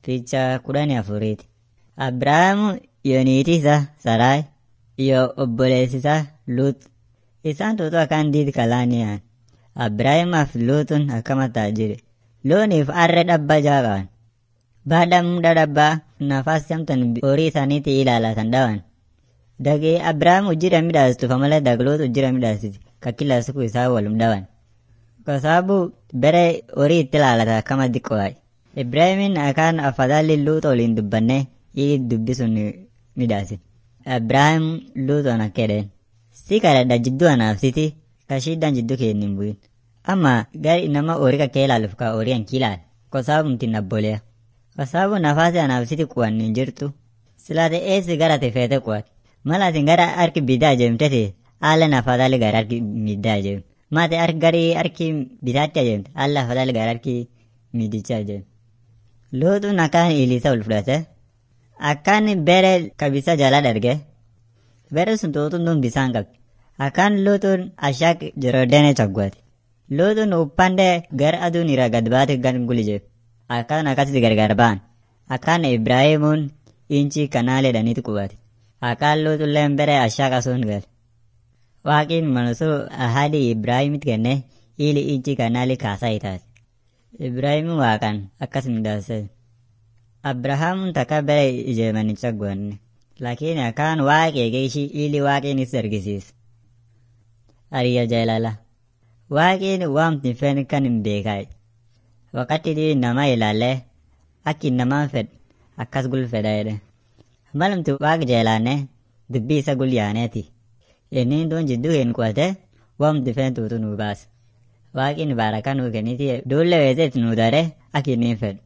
Fiicha kudhanii afuriiti. Abrahaamu iyo niitii isaa Saraay iyo obboleessi isaa Luut. Isaan tuutu akkaan diid kalaaniyaan. Abrahaamaa Luutun akkama taajire. Looniif arre dhabba jaa qaban. Baada muda dhabbaa nafas samtan horii isaaniitii ilaalatan dhawan. Dagi Abrahaam ujjira midhaastufa malee dagloot ujjira midhaastiti. Ka kila siku isaa walum dhawan. Kwa sababu bere horii itti ilaalata akkama diqqoo Ibraahimin akkaan afadhali Luut waliin dubbanne ili dubbi sun midhaasin. Abrahaam Luutoon akka jedheen. Si kadhadha jidduu anaaf siti ka shiddaan jidduu kee hin bu'in. Amma gari nama horii ka kee ilaaluuf ka horii hanki ilaal. Kwa sababu mti nabboleya. Kwa sababu nafaasi anaaf siti kuwan hin jirtu. Silaate eessi gara te feete kuwat. Mala atin gara harki bitaa ajeemtete haala nafadhali gara harki middaa ajeem. Maate harki gari harki bitaatti ajeemte haala nafadhali gara harki midicha ajeem. Luutuun akkaan ilisa ol fudhate. Akkaan bere kabisa jala darge. Bere sun tuutuun tun bisaan qabdi. Akkaan luutuun ashaak jiroodene chagwaati. Luutuun uppande gara aduun irraa gad baate gan gulijeef. Akkaan akkasitti gargar ba'an. Akkaan Ibraahimuun inchi kanaalee dhaniitu qubate. Akkaan luutulleen bere ashaak asuun gale. Waaqiin manusuu ahadi Ibraahimit kenne ili inchi kanaalii kaasaa itaate. Ibraahimu waaqan akkas midhaase. Abrahaamuun takka bere ijeemanicha goonne. Lakini akkaan waaqi eegeishi ili waaqiin is argisiise. Ariya jaalala. Waaqiin waamti fen kan hin beekaay. Wakati dii nama ilaalee akki namaan fed akkas gul fedha jedhe. Malumti waaq jeelaanne dubbii isa gul yaaneeti. Inni duun jidduu hin qubate waamti fen tuutu nuu baase. Waaqin baarakaa nuu kenniti duulle weeseet nuu dare akki inni hin fedhu.